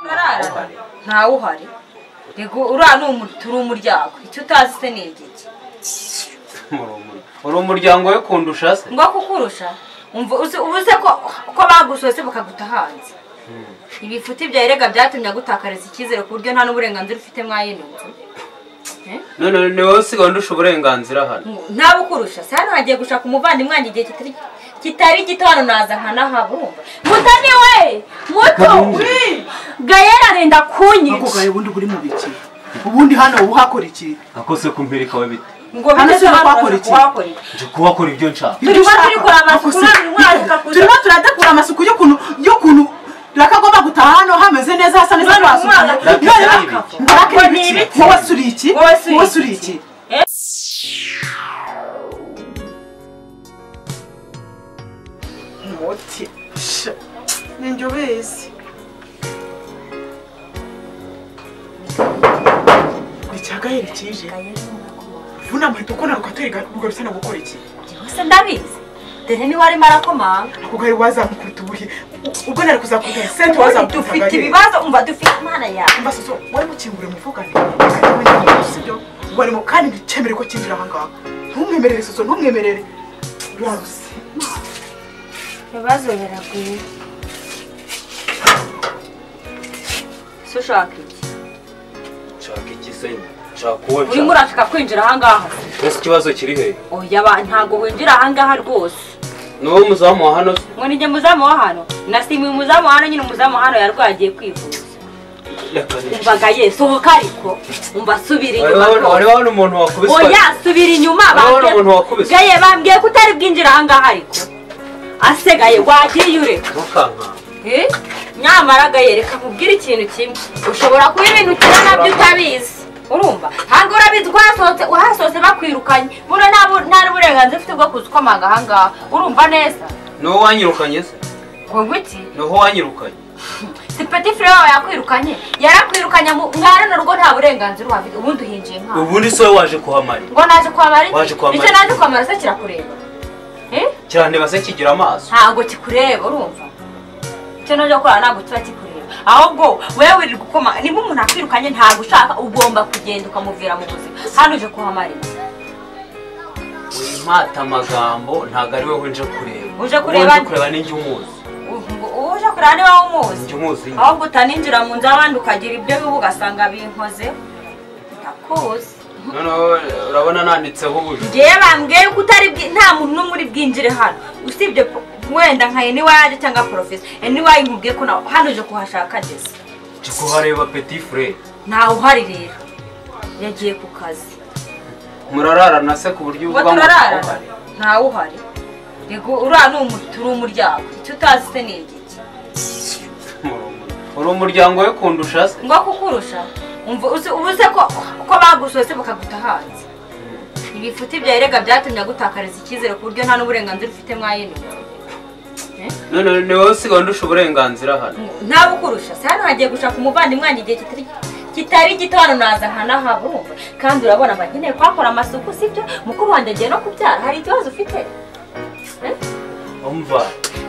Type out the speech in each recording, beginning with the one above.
ntarara ntawe uhari yego uriya ni umu- turi umuryango icyo utazi se ni igiki uri umuryango we kundusha se ngo kukurusha umva uzi- ubuze ko ko bagusohotse bakaguta hanze ibifuti byawe rega byatumye agutakariza icyizere ku buryo nta n'uburenganzira ufite mwayino nzu Eh? none ni wowe usigaye undusha uburenganzira hano ntawe ukurusha se hano hagiye gushaka umuvandimwe wanjye igihe kitari kitari gito hano naza nkanahahumva mutoni we muto gayera arenda ntabwo kunyica gahe ubundi buri mu biki ubundi hano uhakora iki nakose kumpirika we bite ngo Hano bigeze se abantu bakora bashaka kuhakora iki iki? nje kuhakora ibyo nshaka Turi kuba turi kureba amasuku, Gusa- uriya mwana akakuza- turimo turadakura amasuku y'ukuntu y'ukuntu rakagomba gutaha hano hameze neza hasa neza Mwana, rwasukuye mwana, none raka- raka ngo ni ni ibiki ibiki? wowe suri iki Wowe suri wowe iki? suri iki muti ninjye ubizi ni cyagahera kije vunama uhita ukona rugatwereka rugarutse no gukora iki Gusa ndabizi dore niwe arimo arakomanga ako gari wazamukubita ubuhe ubwo nari kuzakubita sente Ubundi wazamukubita dufite ibibazo umva dufite imana yawe mba soso warimo ukingura umuvugane ariko njye sibyo warimo kandi nticyemere ko kinjira aha ngaha ntumwemerere soso ntumwemerere rwose ibibazo biragwira se ushaka iki nshaka iki se nshaka uwo urimo urashaka kwinjira ahangaha ese ikibazo kiri hehe oya ba ntabwo winjira ahangaha rwose ni wowe muzamu wa hano se ngo ni njye muzamu wa hano nasimiye umuzamu wa hano nyine umuzamu wa hano yarwaye agiye kwivuza reka ni umvaga ye sohoka ariko umva subira wari inyuma wabona- wari rwose. wabona umuntu wakubiswe oya subira inyuma Urabona bambwiye- umuntu wakubise? gaye bambwiye ko utari bwinjira ahangaha ariko asegaye wagiye ureka ntukanka Eh? nyamara agayereka mubwire ikintu kimwe ushobora kuba ibintu ukina nabyo utabizi urumva ntabwo urabizi ko wasohotse wahasohotse bakwirukanye buriya nta bu- nta n'uburenganzira ufite bwo kuza ukomanga ahangaha urumva neza ni wowe wanyirukanye se ngo ngwiki ni wowe wanyirukanye si peti fure wawe yakwirukanye yarakwirukanye mu- mwana na rwo nta burenganzira uhafite ubundi uhinjiye nk'aho ubundi se wowe waje kuhamara ngo naje kwambara Waje iki kwambara icyo iki? naje kwambara se kirakureba Eh? cyane base kigira amaso ntabwo kikureba urumva icyo naje gukora ntabwo kiba kikureba ahubwo wowe wirirwa ukoma niba umuntu akwirukanye ntabwo ushaka ugomba kugenda ukamuvira mu buzima hano uje kuhamarira impata amagambo ntabwo ari wowe nje kureba Uje kureba Uwo nje nde? kureba ni njye umuzi uwo uje kureba niba umuzi njye umuzi ahubwo utaninjira mu nzu abandi ukagira ibyo biba ugasanga binkoze ndakuzi noneho urabona nanditseho ubuju ngewe bambwiye ko utari bwi- nta muntu n'umwe uri bwinjire hano usibye po- wenda nka eniwayaje cyangwa porofesi eniwayi nkubwiye ko nawe hano uje kuhashaka ageze nje kuhareba petit frere ntawe uhari rero yagiye ku kazi murararana se ku buryo ngo uvuga ngo turararana ntawe uhari yego uriya ni umu- turi umuryango icyo utazi se ni igiki uri umuryango we kundusha se ngo kukurusha umva uzi- ubuze ko ko bagusohotse bakaguta hanze ibifuti byawe rega byatumye agutakariza icyizere ku buryo nta n'uburenganzira ufite mwayino none ni wowe usigaye undusha uburenganzira hano ntawe ukurusha se hano hagiye gushaka umuvandimwe wanjye igihe kitari kitari gito hano naza nkanahahumva kandi urabona mba nkeneye kuhakora amasuku sibyo mukuru wanjye agiye no kubyara hari ikibazo ufite umva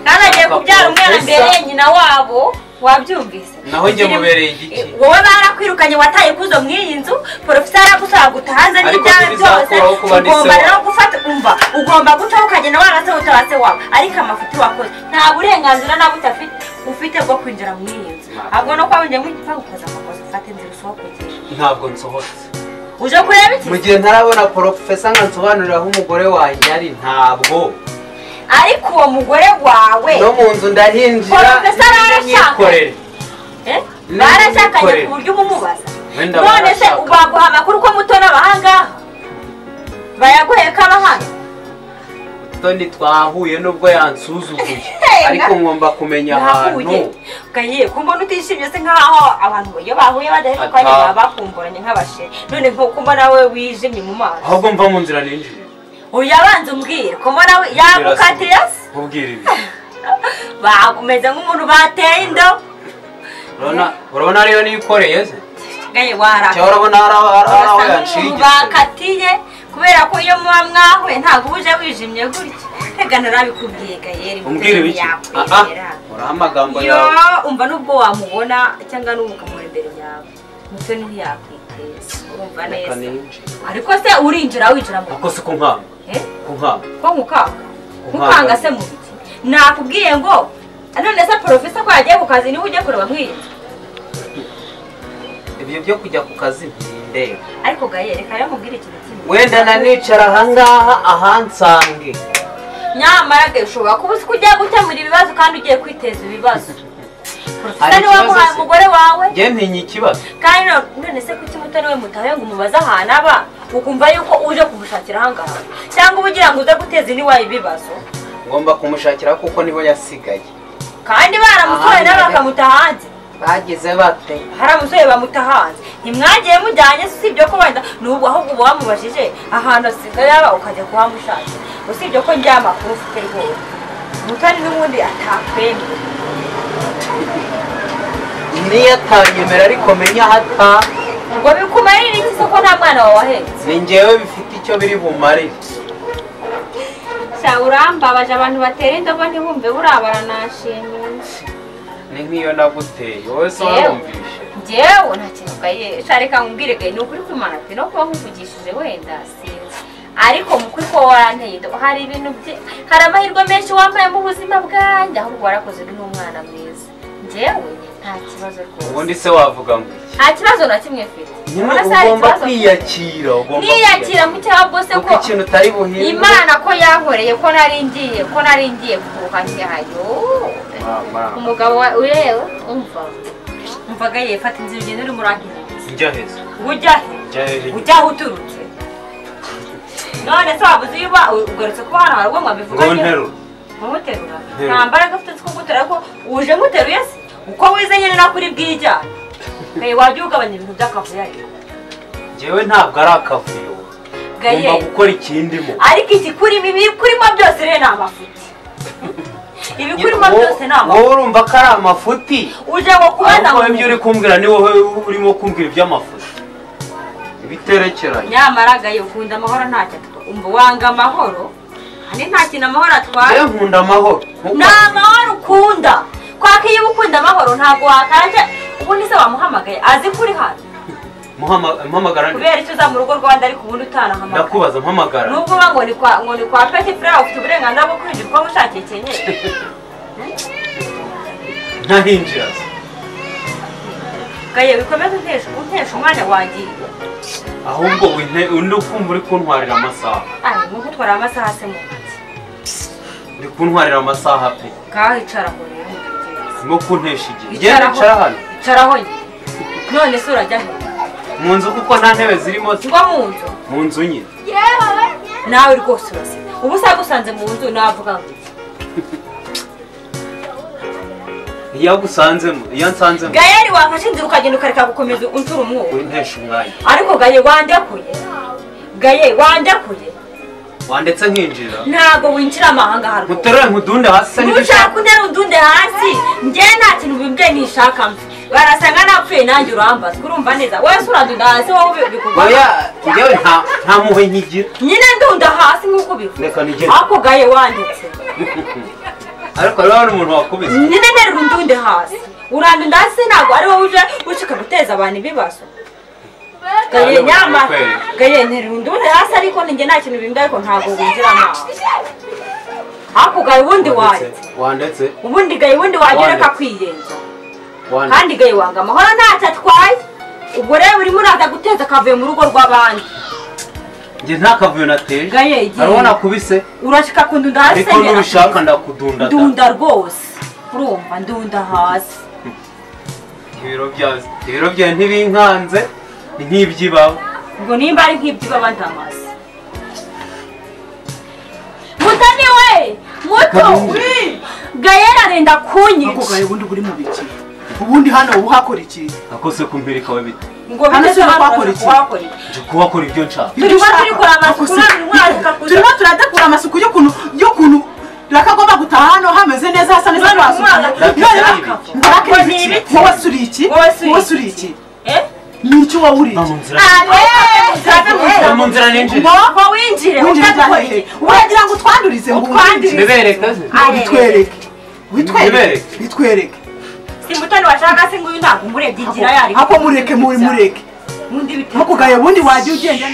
kandi agiye kubyara umwana Profesa. mbere nyina wabo wabyumvise naho njye Ukiri- mubereye igiki wowe barakwirukanye wataye kuzo muri iyi nzu porofesi aragusaba gutaha nze Ariko n'ibyawe byose ntibizakuraho kuba ndi se ugomba wawe. rero gufata umva ugomba gucaho ukagenda wagase utaba se wawe ariko amafuti wakoze nta burenganzira na buta ufite bwo kwinjira muri iyi nzu ahubwo no kwaba njya mu gipangu ukoze amakosa ufate inzira usohoke ugende ntabwo nsohotse uje kureba iki mu gihe ntarabona porofesa nka nsobanurira aho umugore wanjye ari ntabwo ariko uwo mugore wawe no mu nzu ndahinjira Porofesa arashaka. nyikorere Eh? None barashakanye wikorere. ku buryo uba umubaza Wenda none se barashaka. baguha amakuru ko muto n'abahangaha bayagoye ko aba hano toni twahuye nubwo yansuzuguye ariko ngomba kumenya ahantu nahuye gaye ko mbona utishimye se nkaho abantu iyo bahuye badaheruka Ata. baba bakumburanye nk'abasheri none nk'uko mbona we wijimye mu maso ahubwo mva mu nzira ninjire uyabanza umbwira ko mbona we yagukatiye se nkubwira ibi bakumeze nk'umuntu bateye indobo Urabona- urabona ariyo nikoreye se gaye waraka cyangwa urabona ari aho ari aho urasa nk'umuntu yanshingiye bakatiye ku kubera ko iyo muba mwahuye ntabwo uba uje wijimye gutya reka ntarabikubwiye gayeri Umbwire biki? aha yakwegera uraho amagambo yo yawe umva nubwo wamubona cyangwa n'ubu ukamubona imbere yawe mutoni ntiyakwiteza urumva neza reka ninjire ariko se urinjira winjira mu ako si ko nkanga Eh? ko nkanga ko nkukanga nkukanga se mu biki nakubwiye ngo none se porofesa ko yagiye ku kazi niwe ujya kureba mwirinda ibyo byo kujya ku kazi ntindeba ariko gayeri reka yamubwire ikintu kimwe wenda nanicara ahangaha ahansange nyamara ge ushobora kuba uzi ko ugiye gukemura ibibazo kandi ugiye kwiteza ibibazo Hari porofesa niwe ikibazo wamuhaye se? umugore wawe njye ntinya ikibazo kandi no- none se kuki mutoni we mutahe ngo umubaze ahantu aba ukumva yuko uje kumushakira ahangaha cyangwa uba ugira ngo uze guteza iniwawe ibibazo ngomba kumushakira kuko nibo yasigaye kandi baramusohoye nawe bakamuta hanze bageze bate hari abasore bamuta hanze ntimwagiye mujyanye se usibye ko wenda n'ubwo ahubwo uba wamubajije ahantu asigaye yaba ukajya kuhamushakira usibye ko njya amakuru ufite rwose umutoni n'ubundi atakwemera niyo atanyemera ariko menya aho ataha ngo bikumarire iki se ko nta mwana wawahetse ni njyewe bifite icyo biri bumarire sha urambabaje abantu batera indobo ntibumve burabara nashimira ni nk'iyo naguteye wowe se Yewe. warumvishe njyewe nta kintu gaye sha reka nkubwire gaye ni ukuri kwimana pe no kuba nkuvugishije wenda sinzi ariko mu kuri ko waranteye indobo hari ibintu bye hari amahirwe menshi wambaye mu buzima bwanjye ahubwo warakoze ni umwana mwiza njyewe nta kibazo rwose ubundi se wavuga ngo iki nta kibazo na kimwe mfite nyine Urabona se hari ugomba ikibazo? kwiyakira ugomba niyakira mu cyaha bose kuko ko ikintu utari buhinde imana ko yankoreye ko nari ngiye ko nari ngiye kuruha ntihayo Mama, umugabo wa urewe umva umvaga ye fata inzira ugenda urimo urangiriza njya heza ujya he njya heza ujya aho uturutse none se wabuze iyo uba ugarutse kuba hano hari ubwonko bivuga ngo nterura kumuterura Nterura. nta mbaraga ufite two guterura ko uje muteruye se uko wize nyine nako uri bwijyane gaye wajya ugabanya ibintu by'akavuyo ariko njyewe ntabwo ari akavuyo gaye ngomba gukora ikindimo ariko ikikurimo ibikurimo byose rero ni amafuti ibikurimo wo- byose ni amafuti wowe urumva ko ari amafuti uje ngo kubaza ahubwo ibyo ngo uri kumbwira ni wowe urimo kumbwira iby'amafuso ibiterekeranye nyamara gaye ukunda amahoro ntacyo atwa umva wanga amahoro kandi nta kintu amahoro atwara njyewe nkunda amahoro nkuko- ni amahoro ukunda kwako iyo uba ukunda amahoro ntabwo wakanje ubundi se wamuhamagaye azi ko uri hano Muhama- mpamagara nde? kubera icyo uza mu rugo rwanda ariko ubundi utanahamagara ndakubaza mpamagara nubwo uba ngo ni kwa ngo ni kwa peti furawa ufite uburenganzira bwo kwinjira uko wishakiye kenyeri ntahinjira se. gaye bikomeze untesha untesha umwanya wangiye ahubwo winte- undi ukumva uri kuntwarira amasaha ari nkuko utwara amasaha se mu ntoki uri kuntwarira amasaho pe ngaho icaraho rero ntutegereze. urimo kuntesha igihe Njyewe Bicaraho. nicara hano icaraho nyine none se urajya he mu nzu kuko nta ntebe zirimo se. ngo mu nzu mu nzu nyine nawe rwose urasa ubu sagusanze mu nzu navuga ngo iyo agusanzemo iyo ansanzemo gayeri wafashe inzira ukagenda ukareka gukomeza unshura umwuka wintesha umwanya ariko gaye wandakuye gaye wandakuye wandetse nkinjira ntabwo winjira amahanga harwo muterure nkudunde hasi se nushaka untera undunde hasi njyewe nta kintu bimbe nishaka mve barasanga napfuye nanjye urambaza urumva neza wese uradunda hasi wowe bikugwa oya njyewe nta- nta mpuhwe nkigira nyine ndunda hasi nk'uko Reka bivuga nigende. ako gaye wanditse ariko hariho n'umuntu wakubise nyine nterura undunde hasi urandunda hasi ntabwo ari wowe uje ushaka guteza abantu ibibazo gaye Ariko nyama kweli. gaye nterura undunde hasi ariko ninjye nta kintu bimbe ariko ntabwo winjiramo ako gaye ubundi waye Wandetse- wandetse ubundi gaye ubundi wagereka Wanditse. kwiyenza wanditse kandi gaye wanga amahoro ntacyo atwaye ubwo rero urimo uraza guteza akavuye mu rugo rw'abandi njye nta kavuyo nateye gaye igihe hariho nakubise urashika ku ndunda hasi ariko nyine. n'ubishaka ndakudunda da. ndunda rwose urumva ndunda hasi ibiro byawe ibiro byawe ntibinkanze ni nk'iby'ibawe ngo nimba ari nk'iby'ibaba ndamaze mutoni we muto gayera arenda ako kunyica gahe ubundi buri mu biki ubundi hano uba uhakora iki nakose kumpirika we bite ngo bigeze Hano se hano wakora iki? wakora iki nje kuhakora ibyo nshaka Turimo Ibyo ushaka. turikora amasuku, Ako si- none mwaza kuza- turimo turadakura amasuku y'ukuntu y'ukuntu rakagomba gutaha hano hameze neza hasa neza None mwaza twasukuye kuza- none Raka- raka- raka Ngo ni ni ibiki ibiki? wowe suri iki Wowe suri wowe iki? suri iki Eh? n'icyo wawuriye mba mu nzira mba mu abe nzira ninjire ngo winjire winjira utakora hehe iki uragira ngo utwandurize ngo Utwandurize. winjire. nibereka se Ah, witwereke witwereke Nibereke. witwereke simbutoni washaka se nguyu ntabwo umurebye inzira yari ako mureke muri mureke Undi bite- ntukugaya ubundi wajya ugenda